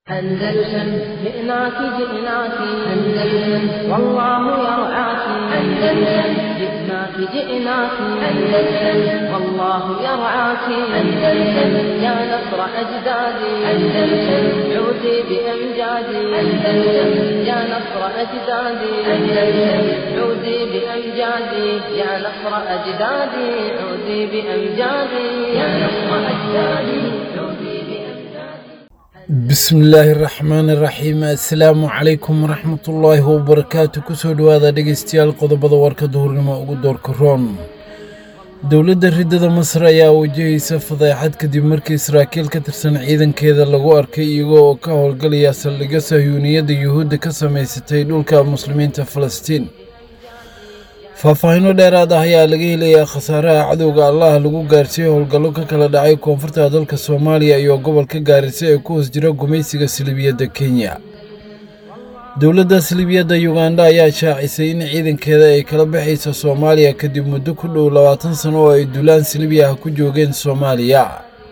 أندلسن جئناك جئناك أندلسن والله يرعاك أندلسن جئناك جئناك أندلسن والله يرعاك أندلسن يا نصر أجدادي أندلسن عودي بأمجادي أندلسن يا نصر أجدادي أندلسن عودي بأمجادي يا نصر أجدادي عودي بأمجادي يا نصر أجدادي عودي بأمجادي bismillaahi raxmaani raxiim assalaamu calaykum waraxmatullaahi wabarakaatu kusoo dhowaada dhegeystayaal qodobada warka duhurnimo ugu doorka roon dowladda riddada masar ayaa wajahaysa fadeexad kadib markii saraakiil ka tirsan ciidankeeda lagu arkay iyagoo oo ka howlgalaya saldhigyo sahyuuniyadda yuhuudda ka samaysatay dhulka muslimiinta falastiin faahfaahinno dheeraad ah ayaa laga helayaa khasaaraha cadowga allah lagu gaarsiiyey howlgallo ka kala dhacay koonfurta dalka soomaaliya iyo gobolka gaarisa ee ku hoos jira gumaysiga silibiyadda kenya dowladda silibiyadda yuganda ayaa shaacisay in ciidankeeda ay kala baxayso soomaaliya kadib muddo ku dhow labaatan sano oo ay dulaan silibiya ah ku joogeen soomaaliya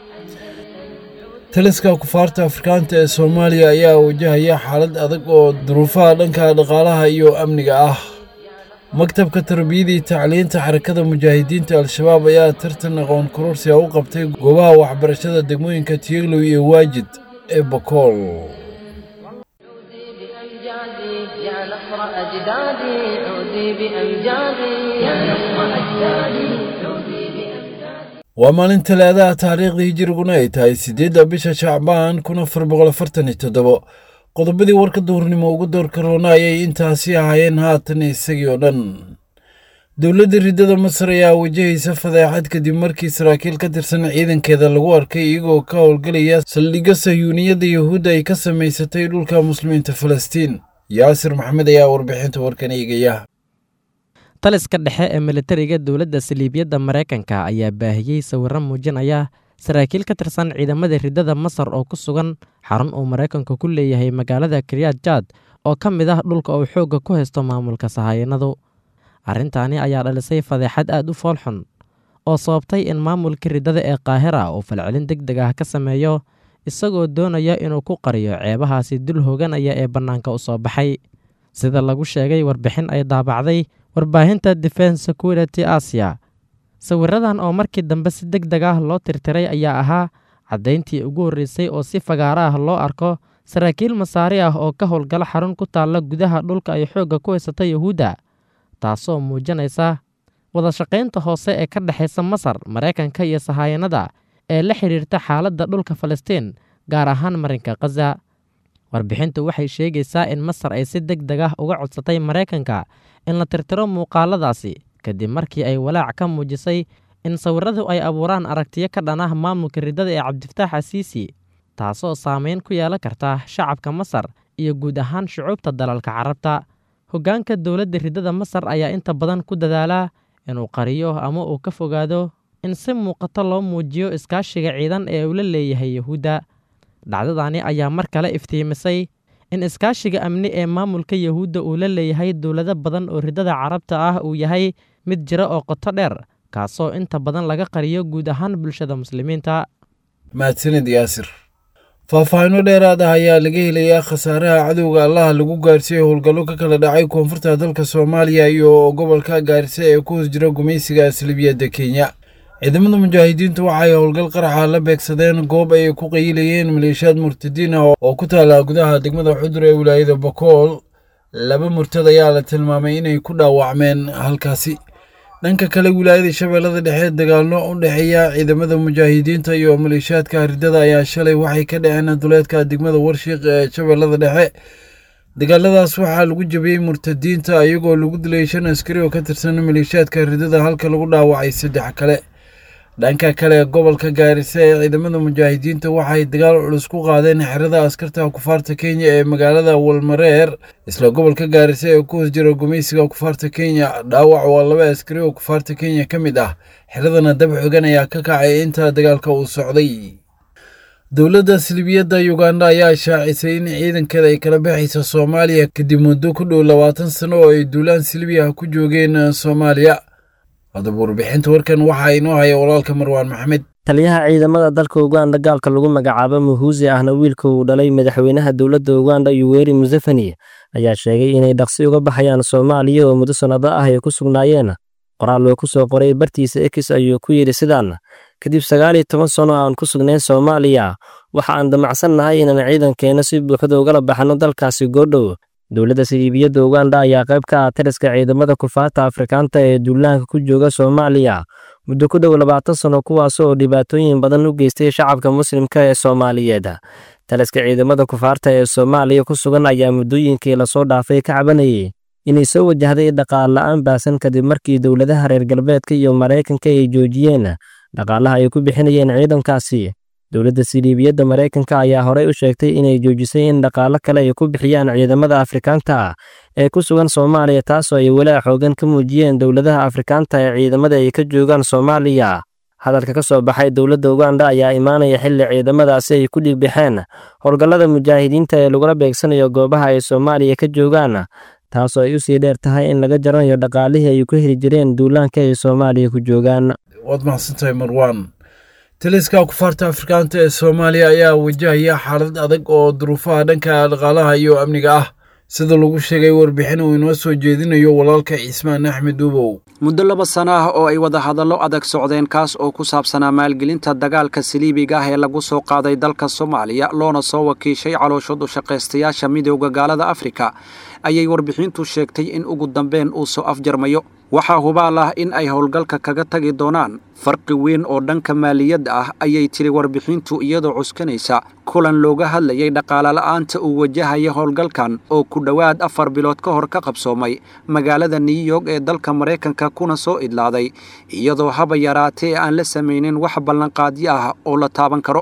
taliska kufaarta afrikaanta ee soomaaliya ayaa wajahaya xaalad adag oo duruufaha dhanka dhaqaalaha iyo amniga ah maktabka tarbiyadii tacliinta xarakada mujaahidiinta al-shabaab ayaa tartan aqoon kororsi a u qabtay goobaha waxbarashada degmooyinka tiyeglow iyo waajid ee bakool عودي بأمجادي يا نصر أجدادي عودي بأمجادي يا نصر أجدادي عودي بأمجادي waa maalin talaadaha taariikhdii hijiriguna ay tahay siddeedda bisha shacbaan kun afar boqol afartan iyo toddobo qodobadii warka duhurnimo ugu doorka roona ayay intaasi ahaayeen haatan isagii oo dhan dowladda riddada masar ayaa wajahaysa fadeexad kadib markii saraakiil ka tirsan ciidankeeda lagu arkay iyagoo ka howlgalaya saldhigyo sahyuuniyadda yuhuudda ay ka samaysatay dhulka muslimiinta falastiin yaasir maxamed ayaa warbixinta warkan eegaya taliska dhexe ee militariga dowladda saliibiyadda maraykanka ayaa baahiyey sawirro muujinaya saraakiil ka tirsan ciidamada riddada masar oo ku sugan xarun uu maraykanku ku leeyahay magaalada kiryad jaad oo ka mid ah dhulka uu xoogga ku haysto maamulka sahayanadu arrintaani ayaa dhalisay fadeexad aad u foolxun oo sababtay in maamulka riddada ee kaahira uu falcelin deg deg ah ka sameeyo isagoo doonaya inuu ku qariyo ceebahaasi dul hooganaya ee bannaanka u soo baxay sida lagu sheegay warbixin ay daabacday warbaahinta defense security asia sawiradan oo markii dambe si deg deg ah loo tirtiray ayaa ahaa caddayntii ugu horreysay oo si fagaaro ah loo arko saraakiil masaari ah oo ka howlgala xarun ku taalla gudaha dhulka ay xoogga ku haysata yuhuudda taasoo muujinaysa wadashaqaynta hoose ee ka dhexaysa masar maraykanka iyo sahaayanada ee la xidhiirta xaaladda dhulka falastiin gaar ahaan marinka khaza warbixintu waxay sheegaysaa in masar ay si deg deg ah uga codsatay maraykanka in la tirtiro muuqaaladaasi kadib markii ay walaac ka muujisay in sawiradu ay abuuraan aragtiyo ka dhan ah maamulka riddada ee cabdifataax asiisi taasoo saameyn ku yeelan karta shacabka masar iyo guud ahaan shucuubta dalalka carabta hoggaanka dowladda riddada masar ayaa inta badan ku dadaalaa inuu qariyo ama uu ka fogaado in si muuqato loo muujiyo iskaashiga ciidan ee uu la leeyahay yuhuudda dhacdadani ayaa mar kale iftiimisay in iskaashiga amni ee maamulka yuhuudda uu la leeyahay dowlado badan oo riddada carabta ah uu yahay mid jira oo qoto dheer kaasoo inta badan laga qariyo guud ahaan bulshada muslimiinta mahadsanid yaasir faahfaahinno dheeraad ah ayaa laga helayaa khasaaraha cadowga allaha lagu gaarsiiyey howlgallo ka kala dhacay koonfurta dalka soomaaliya iyo gobolka gaarisa ee ku hoos jira gumaysiga silibiyadda kenya ciidamada mujaahidiintu waxay howlgal qaraxa la beegsadeen goob ay ku qayilayeen maleeshiyaad murtadiin ah oo ku taala gudaha degmada xudur ee wilaayada bakool laba murtad ayaa la tilmaamay inay ku dhaawacmeen halkaasi dhanka kale wilaayada shabeellada dhexe dagaalno u dhexeeya ciidamada mujaahidiinta iyo maleeshiyaadka riddada ayaa shalay waxay ka dhaceen duleedka degmada warshiiq ee shabeellada dhexe dagaaladaas waxaa lagu jabiyey murtadiinta iyagoo lagu dilay shan askari oo ka tirsan maleeshiyaadka riddada halka lagu dhaawacay saddex kale dhanka kale gobolka gaarisa ee ciidamada mujaahidiinta waxay dagaal culus ku qaadeen xerada askarta kufaarta kenya ee magaalada walmareer isla gobolka gaarisa ee ku hoos jira gumaysiga kufaarta kenya dhaawac waa laba askari oo kufaarta kenya ka mid ah xeradana dab xogan ayaa ka kacay inta dagaalka uu socday dowladda silibiyadda yuganda ayaa shaacisay in ciidankeeda ay kala baxaysa soomaaliya kadib muddo ku dhow labaatan sano oo ay duulaan silibiya ku joogeen soomaaliya haddaba warbixinta warkan waxaa inoo haya walaalka marwaan maxamed taliyaha ciidamada dalka uganda gaalka lagu magacaabo muhuusi ahna wiilka uu dhalay madaxweynaha dowladda uganda yuweri museveni ayaa sheegay inay dhaqsi uga baxayaan soomaaliya oo muddo sannado ah ay ku sugnaayeen qoraal loo ku soo qoray bartiisa ekis ayuu ku yidhi sidaan kadib sagaal iyo toban sano aan ku sugnayn soomaaliya waxa aan damacsannahay inaan ciidankeenna si buuxda ugala baxno dalkaasi goodhow dowladda siliibiyadda uganda ayaa qayb ka ah taliska ciidamada kufaarta afrikaanta ee duulaanka ku jooga soomaaliya muddo ku dhow labaatan sano kuwaas oo dhibaatooyin badan u geystay shacabka muslimka ee soomaaliyeed taliska ciidamada kufaarta ee soomaaliya ku sugan ayaa muddooyinkii lasoo dhaafay ka cabanayay inay soo wajahday dhaqaal la'aan baasan kadib markii dowladaha reer galbeedka iyo maraykanka ay joojiyeen dhaqaalaha ay ku bixinayeen ciidankaasi dowladda siliibiyadda maraykanka ayaa horey u sheegtay inay joojisay in dhaqaalo kale ay ku bixiyaan ciidamada afrikaanta ah ee ku sugan soomaaliya taasoo ay walaac xoogan ka muujiyeen dowladaha afrikaanta ee ciidamada ay ka joogaan soomaaliya hadalka ka soo baxay dowladda uganda ayaa imaanaya xilli ciidamadaasi ay ku dhiigbixeen howlgallada mujaahidiinta ee lagula beegsanayo goobaha ay soomaaliya ka joogaan taasoo ay u sii dheer tahay in laga jaranayo dhaqaalihii ay ku heli jireen duulaanka ay soomaaliya ku joogaan waad mahadsantahay marwaan taliska kufaarta afrikaanta ee soomaaliya ayaa wajahaya xaalad adag oo duruufaha dhanka dhaqaalaha iyo amniga ah sida lagu sheegay warbixin uu inoo soo jeedinayo walaalka cismaan axmed duubow muddo laba sano ah oo ay wada hadallo adag socdeen kaas oo ku saabsanaa maalgelinta dagaalka saliibiga ah ee lagu soo qaaday dalka soomaaliya loona soo wakiishay calooshood u shaqaystayaasha midowda gaalada afrika ayay warbixintu sheegtay in ugu dambeyn uu soo afjarmayo waxaa hubaal ah in ay howlgalka kaga tagi doonaan farqi weyn oo dhanka maaliyadda ah ayay tiri warbixintu iyadoo cuskanaysa kulan looga hadlayay dhaqaalola'aanta uu wajahaya howlgalkan oo ku dhowaad afar bilood ka hor ka qabsoomay magaalada new york ee dalka maraykanka kuna soo idlaaday iyadoo haba yaraatee aan la samaynin wax ballanqaadyo ah oo la taaban karo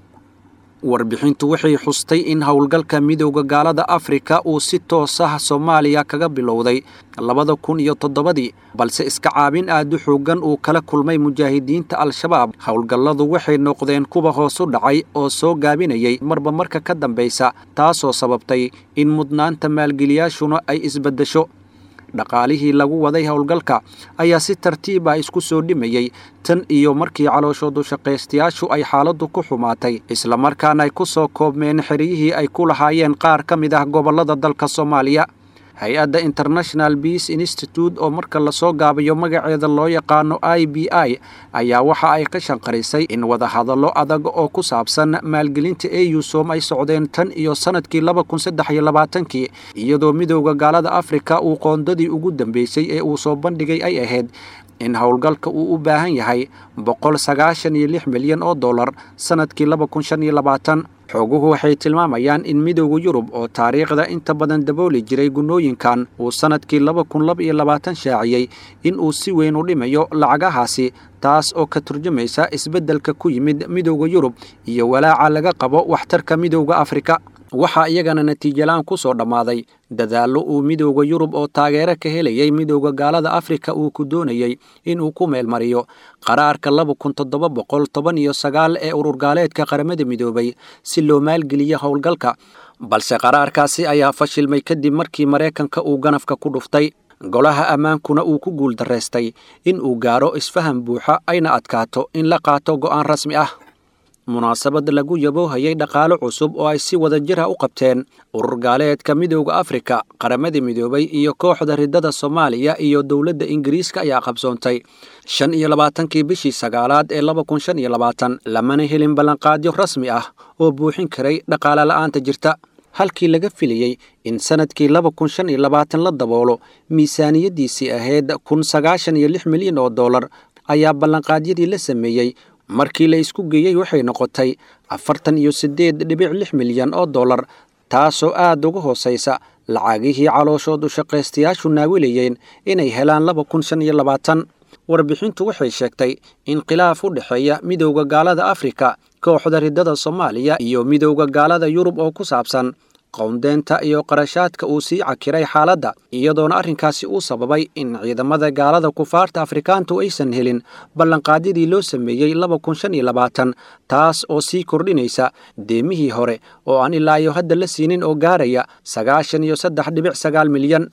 warbixintu waxay xustay in howlgalka midowda gaalada afrika uu si toos ah soomaaliya kaga bilowday labada kun iyo toddobadii balse iska caabin aad u xooggan uu kala kulmay mujaahidiinta al-shabaab howlgalladu waxay noqdeen kuwa hoos u dhacay oo soo gaabinayay marba marka ka dambaysa taasoo sababtay in mudnaanta maalgeliyaashuna ay isbaddesho dhaqaalihii lagu waday howlgalka ayaa si tartiib ah isku soo dhimayey tan iyo markii calooshoodu shaqaystayaashu ay xaaladdu ku xumaatay islamarkaana ay ku soo koobmeen xeryihii ay ku lahaayeen qaar ka mid ah gobollada dalka soomaaliya hay-adda international beace institute oo marka lasoo gaabiyo magaceeda loo yaqaano i b i ayaa waxa ay ka shanqarisay in wadahadallo adag oo ku saabsan maalgelinta eusom ay socdeen tan iyo sannadkii laba kun saddex iyo labaatankii iyadoo midowda gaalada afrika uu qoondadii ugu dambeysay ee uu soo bandhigay ay ahayd in howlgalka uu u baahan yahay boqol sagaashan iyo lix milyan oo dollar sannadkii laba kun shan iyo labaatan xooguhu waxay tilmaamayaan in midowda yurub oo taariikhda inta badan dabooli jiray gunnooyinkan uu sannadkii laba kun laba iyo labaatan shaaciyey in uu si weyn u dhimayo lacagahaasi taas oo ka turjumaysa isbeddelka ku yimid midowda yurub iyo walaaca laga qabo waxtarka midowda afrika waxaa iyagana natiijalaan ku soo dhammaaday dadaallo uu midowda yurub oo taageero ka helayay midowda gaalada afrika uu ku doonayey inuu ku meelmariyo qaraarka laba kun toddoba boqol toban iyo sagaal ee ururgaaleedka qaramada midoobay si loo maalgeliyo howlgalka balse qaraarkaasi ayaa fashilmay kadib markii maraykanka uu ganafka ku dhuftay golaha ammaankuna uu ku guul darraystay in uu gaaro isfaham buuxa ayna adkaato in la qaato go'aan rasmi ah munaasabad lagu yaboohayay dhaqaalo cusub oo ay si wada jir ah u qabteen urur gaaleedka midowda afrika qaramada midoobay iyo kooxda riddada soomaaliya iyo dowladda ingiriiska ayaa qabsoontay shan iyo labaatankii bishii sagaalaad ee laba kun shan iyo labaatan lamana helin ballanqaadyo rasmi ah oo buuxin karay dhaqaale la'aanta jirta halkii laga filayey in sannadkii laba kun shan iyo labaatan la daboolo miisaaniyaddiisii ahayd kun sagaashan iyo lix milyan oo dollar ayaa ballanqaadyadii la sameeyey markii la isku geeyey waxay noqotay afartan iyo siddeed dhibic lix milyan oo dollar taasoo aad uga hoosaysa lacagihii calooshoodu shaqaystayaashu naawilayeen inay helaan laba kun shan iyo labaatan warbixintu waxay sheegtay in khilaaf u dhexeeya midowda gaalada afrika kooxda riddada soomaaliya iyo midowda gaalada yurub oo ku saabsan qowndeenta iyo qarashaadka uu sii cakiray xaaladda iyadoona arrinkaasi uu sababay in ciidamada gaalada kufaarta afrikaantu aysan helin ballanqaadyadii loo sameeyey laba kun shan iyo labaatan taas oo sii kordhinaysa deemihii hore oo aan ilaayo hadda la siinin oo gaaraya sagaashan iyo saddex dhibic sagaal milyan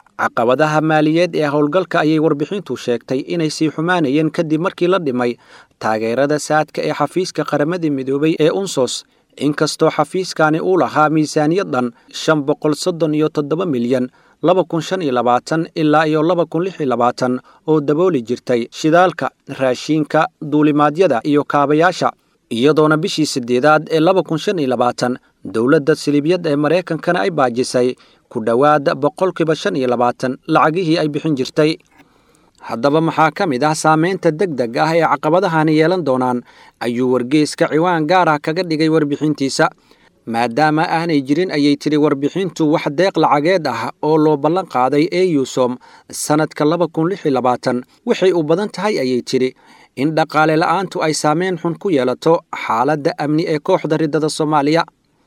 caqabadaha maaliyeed ee howlgalka ayay warbixintu sheegtay inay sii xumaanayeen kadib markii la dhimay taageerada saadka ee xafiiska qaramada midoobay ee unsos inkastoo xafiiskani uu lahaa miisaaniyad dhan shan boqol soddon iyo toddoba milyan laba kun shan iyo labaatan ilaa iyo laba kun lix iyo labaatan oo dabooli jirtay shidaalka raashiinka duulimaadyada iyo kaabayaasha iyadoona bishii siddeedaad ee laba kun shan iyo labaatan dowladda siliibyad ee maraykankana ay baajisay ku dhowaad boqolkiiba shan iyo labaatan lacagihii ay bixin jirtay haddaba maxaa ka mid ah saamaynta deg deg ah ee caqabadahani yeelan doonaan ayuu wargeyska ciwaan gaar ah kaga dhigay warbixintiisa maadaama aanay jirin ayay tidhi warbixintu wax deeq lacageed ah oo loo ballan qaaday eusom sannadka laba kun lix iyo labaatan waxay u badan tahay ayay tidhi in dhaqaale la'aantu ay saameyn xun ku yeelato xaaladda amni ee kooxda riddada soomaaliya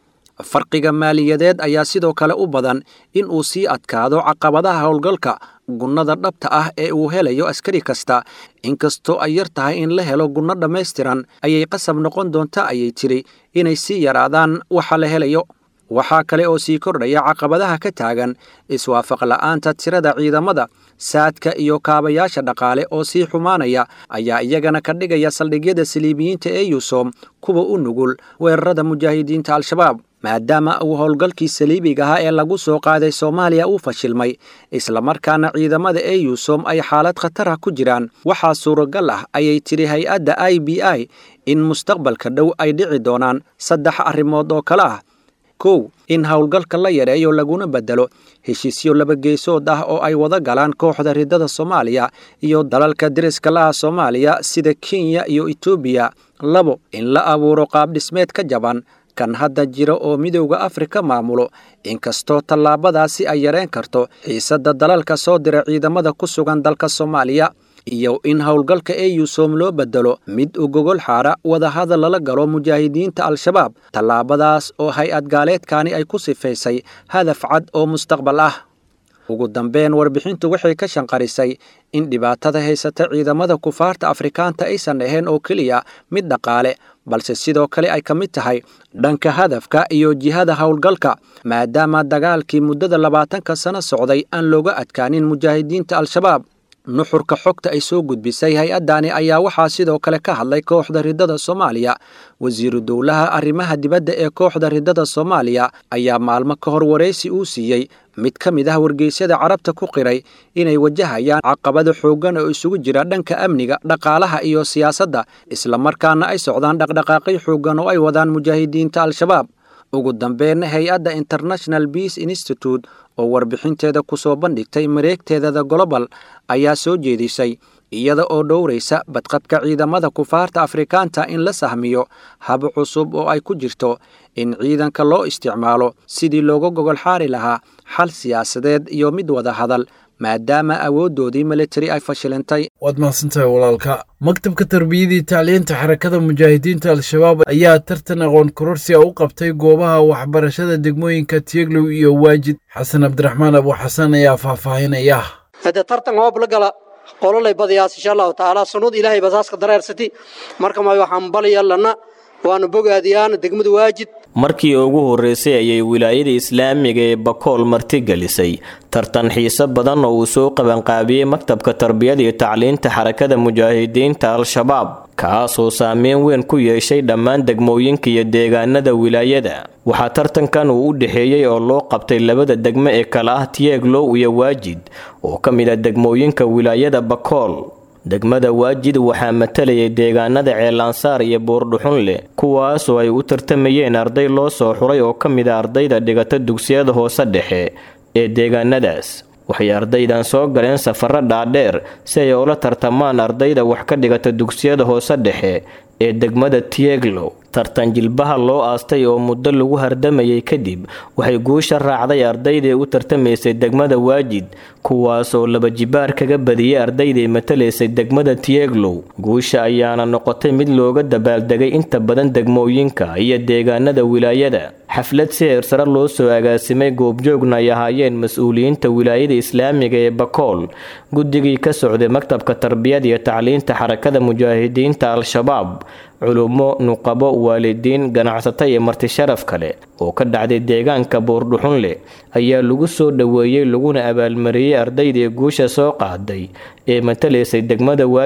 farqiga maaliyadeed ayaa sidoo kale u badan in uu sii adkaado caqabadaha howlgalka gunnada dhabta ah ee uu helayo askari kasta inkastoo ay yar tahay in la helo gunno dhammaystiran ayay qasab noqon doonta ayay tidhi inay sii yaraadaan waxa la helayo waxaa kale oo sii kordhaya caqabadaha ka taagan iswaafaq la'aanta tirada ciidamada saadka iyo kaabayaasha dhaqaale oo sii xumaanaya ayaa iyagana ka dhigaya saldhigyada saliibiyiinta ee yusom kuwa u nugul weerarada mujaahidiinta al-shabaab maadaama uu howlgalkii saliibiga ahaa ee lagu soo qaaday soomaaliya uu fashilmay islamarkaana ciidamada ee yusom ay xaalad khatarah ku jiraan waxaa suuragal ah ayay tidhi hay-adda i b i in mustaqbalka dhow ay dhici doonaan saddex arrimood oo kale ah kow in howlgalka la yareeyo laguna bedelo heshiisyo laba geesood ah oo ay wada galaan kooxda riddada soomaaliya iyo dalalka deriska laha soomaaliya sida kenya iyo etoobiya labo in la abuuro qaabdhismeed ka jaban kan hadda jira oo midowda afrika maamulo inkastoo tallaabadaasi ay yareen karto xiisadda dalalka soo dira ciidamada ku sugan dalka soomaaliya iyo in howlgalka eusom loo bedelo mid u gogol xaara wadahadal lala galo mujaahidiinta al-shabaab tallaabadaas oo hay-ad gaaleedkani ay ku sifaysay hadaf cad oo mustaqbal ah ugu dambeyn warbixintu waxay ka shanqarisay in dhibaatada haysata ciidamada kufaarta afrikaanta aysan ahayn oo keliya mid dhaqaale balse sidoo kale ay ka mid tahay dhanka hadafka iyo jihada howlgalka maadaama dagaalkii muddada labaatanka sano socday aan looga adkaanin mujaahidiinta al-shabaab nuxurka xogta ay soo gudbisay hay-addani ayaa waxaa sidoo kale ka hadlay kooxda riddada soomaaliya wasiiru dowlaha arrimaha dibadda ee kooxda riddada soomaaliya ayaa maalmo ka hor waraysi uu siiyey mid ka mid ah wargeysyada carabta ku qiray inay wajahayaan caqabado xooggan oo isugu jira dhanka amniga dhaqaalaha iyo siyaasadda islamarkaana ay socdaan dhaqdhaqaaqyo xooggan oo ay wadaan mujaahidiinta al-shabaab ugu dambeyn hay-adda international beace institute oo warbixinteeda ku soo bandhigtay mareegteedada global ayaa soo jeedisay iyada oo dhowraysa badqabka ciidamada kufaarta afrikaanta in la sahmiyo hab cusub oo ay ku jirto in ciidanka loo isticmaalo sidii looga gogol xaari lahaa xal siyaasadeed iyo mid wada hadal maadaama awooddoodii militari ay fashilintay waad mahadsantahay walaalka maktabka tarbiyadii tacliinta xarakada mujaahidiinta al-shabaab ayaa tartan aqoon kororsi a u qabtay goobaha waxbarashada degmooyinka tiyeglow iyo waajid xasan cabdiraxmaan abu xasan ayaa faahfaahinaya hade tartan hoob la gala qololay badayaas insha allahu tacaala sunnad ilaahay basaaska dareersati marka ma waxaan balyallana waanu bogaadiyaan degmada waajid markii ugu horreysay ayay wilaayada islaamiga ee bakool martigelisay tartan xiise badan oo uu soo qabanqaabiyey maktabka tarbiyada iyo tacliinta xarakada mujaahidiinta al-shabaab kaasoo saameyn weyn ku yeeshay dhammaan degmooyinka iyo deegaanada wilaayada waxaa tartankan uu u dhexeeyey oo loo qabtay labada degmo ee kale ah tiyeeglow iyo waajid oo ka mid ah degmooyinka wilaayada bakool degmada waajid waxaa matalayay deegaanada ceelansaar iyo buurdhuxunleh kuwaasoo ay u tartamayeen arday loo soo xuray oo ka mid a ardayda dhigata dugsiyada hoose dhexe ee deegaanadaas waxay ardaydan soo galeen safaro dhaadheer si ay ula tartamaan ardayda wax ka dhigata dugsiyada hoose dhexe ee degmada tieglow tartan jilbaha loo aastay oo muddo lagu hardamayay kadib waxay guusha raacday ardaydii u tartamaysay degmada waajid kuwaasoo laba jibaar kaga badiyey ardayday matalaysay degmada tieglow guusha ayaana noqotay mid looga dabaaldegay inta badan degmooyinka iyo deegaanada wilaayada xaflad si heersare loo soo agaasimay goobjoogna ay ahaayeen mas-uuliyiinta wilaayada islaamiga ee bakool guddigii ka socday maktabka tarbiyada iyo tacliinta xarakada mujaahidiinta al-shabaab culummo nuqabo waalidiin ganacsato iyo marti sharaf kale oo ka dhacday deegaanka buurdhuxunleh ayaa lagu soo dhoweeyey laguna abaalmariyey ardaydii guusha soo qaaday ee matalaysay degmada waajid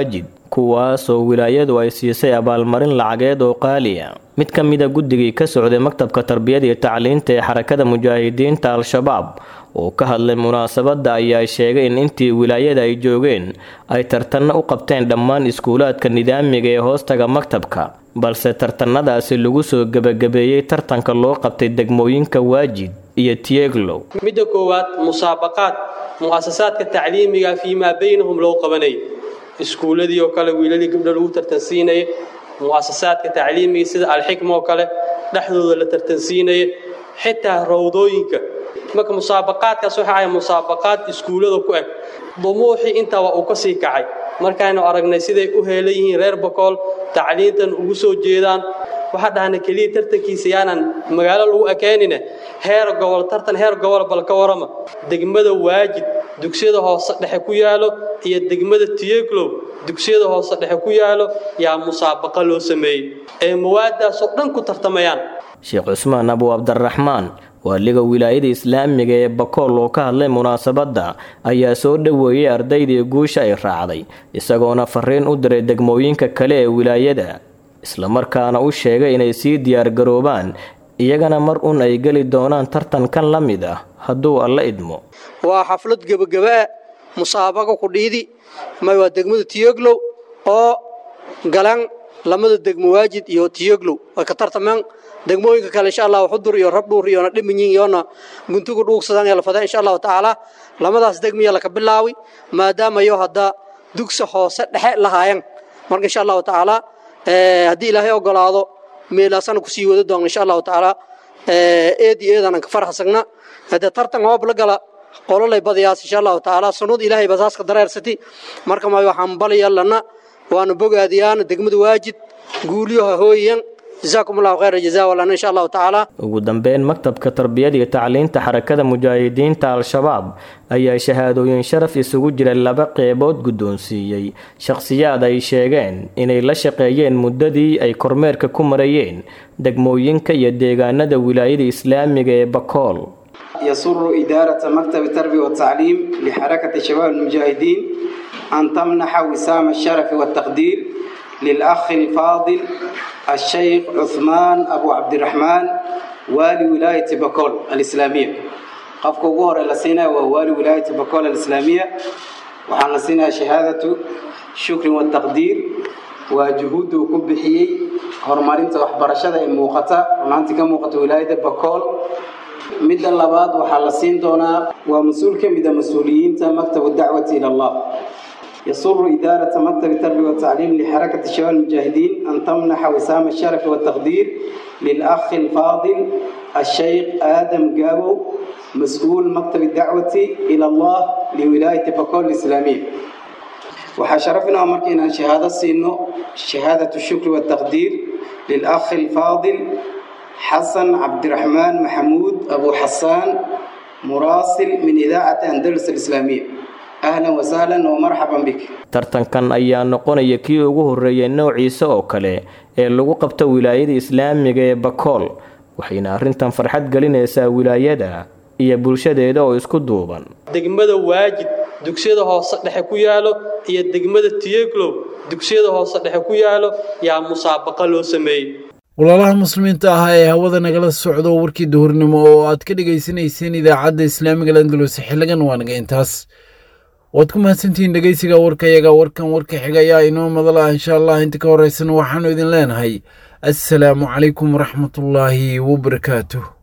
kuwaasoo wilaayadu ay siisay abaalmarin lacageed oo qaaliya mid ka mida guddigii ka socday maktabka tarbiyada iyo tacliinta ee xarakada mujaahidiinta al-shabaab oo ka hadlay munaasabadda ayaa sheegay in intii wilaayada ay joogeen ay tartanno u qabteen dhammaan iskuulaadka nidaamiga ee hoostaga maktabka balse tartanadaasi lagu soo gebagabeeyey tartanka loo qabtay degmooyinka waajid iyo tieglow midda koowaad musaabaqaad mu'asasaadka tacliimiga fii maa baynahum loo qabanayay iskuuladii oo kale wiilalii gabdho lagu tartansiinaya mu'asasaadka tacliimiga sida alxikma oo kale dhexdooda la tartansiinaya xitaa rawdooyinka marka musaabaqaadkaas waxa ahay musaabaqaad iskuullada ku eg dumuuxii intaa waa uu ka sii kacay markaaynu aragnay siday u heelan yihiin reer bakool tacliintan ugu soo jeedaan waxaa dhahna keliya tartankiisa yaanan magaalo lagu ekeenine heer gobol tartan heer gobol bal ka warama degmada waajid dugsiyada hoose dhexe ku yaalo iyo degmada tiyeglow dugsiyada hoose dhexe ku yaalo yaa musaabaqa loo sameeyey ee mawaadaasoo dhan ku tartamayaan sheekh cusmaan abu cabdiraxmaan waaliga wilaayada islaamiga ee bakool oo ka hadlay munaasabadda ayaa soo dhoweeyey ardaydii guusha ay raacday isagoona fariin u diray degmooyinka kale ee wilaayada islamarkaana u sheegay inay sii diyaargaroobaan iyagana mar un ay geli doonaan tartankan la mid ah hadduu alla idmo waa xaflad gebagaba musaabaqa ku dhiidi may waa degmada tiyoglow oo galan lamada degmo waajid iyo tiyoglow way ka tartameen degmooyinka kale insha allah xudur iyo rabdhuur iyona dhiminyin iyona guntugu dhuugsadaan ee la fada insha allahu tacaala lamadaas degmiya laka bilaawi maadaama yo hadda dugsi hoose dhexe lahaayeen marka insha allahu tacaala haddii ilaahay ogolaado meelaasana kusii wada doona insha allahu tacaala eed iyo eedan ka farxasagna hadee tartan hoob la gala qololay badayaas insha allahu tacaala sunnad ilaahay basaaska dareersati marka ma waxaan balyallana waana bogaadiyaan degmada waajid guuliyaha hooyan جزاكم الله خير الجزاء ولنا إن شاء الله تعالى ugu dambeyn maktabka tarbiyada iyo tacliinta xarakada mujaahidiinta al-shabaab ayaa shahaadooyin sharaf isugu jira laba qeybood guddoonsiiyey shakhsiyaad ay sheegeen inay la shaqeeyeen muddadii ay kormeerka ku marayeen degmooyinka iyo deegaanada wilaayada islaamiga ee bakool يسر إدارة مكتب التربية والتعليم لحركة شباب المجاهدين أن تمنح وسام الشرف والتقدير للأخ الفاضل الشيخ عثمان أبو عبد الرحمن والي ولاية بكول الإسلامية قفك وغور لسينا ووالي ولاية بكول الإسلامية وحان لسينا شهادة شكر والتقدير وجهود كبحيي هرمارين وحبرشة موقتا ونانتي كموقت ولاية بكول midda labaad waxaa la siin doonaa waa mas-uul ka mid a mas-uuliyiinta maktab dacwati ila allah يسر إدارة مكتب التربية والتعليم لحركة شباب المجاهدين أن تمنح وسام الشرف والتقدير للأخ الفاضل الشيخ آدم جابو مسؤول مكتب الدعوة إلى الله لولاية بكول الإسلامية وحشرفنا ومركنا شهادة سينو شهادة الشكر والتقدير للأخ الفاضل حسن عبد الرحمن محمود أبو حسان مراسل من إذاعة أندلس الإسلامية أهلا وسهلا ومرحبا بك tartankan ayaa noqonaya kii ugu horreeyay noociisa oo kale ee lagu qabto wilaayada islaamiga ee bakool waxayna arrintan farxad gelinaysaa wilaayada iyo bulshadeeda oo isku duuban degmada waajid dugsiyada hoose dhexe ku yaalo iyo degmada tiyeglow dugsiyada hoose dhexe ku yaalo yaa musaabaqa loo sameeyey walaalaha muslimiinta ah ee hawada nagala socdo warkii duhurnimo oo aad ka dhegaysanayseen idaacadda islaamiga landalus xiligan waa naga intaas waad ku mahadsantihiin dhegeysiga warkayaga warkan warka xiga ayaa inoo madala insha allah inta ka horeysana waxaanu idin leenahay assalaamu calaykum waraxmatullaahi wabarakaatuh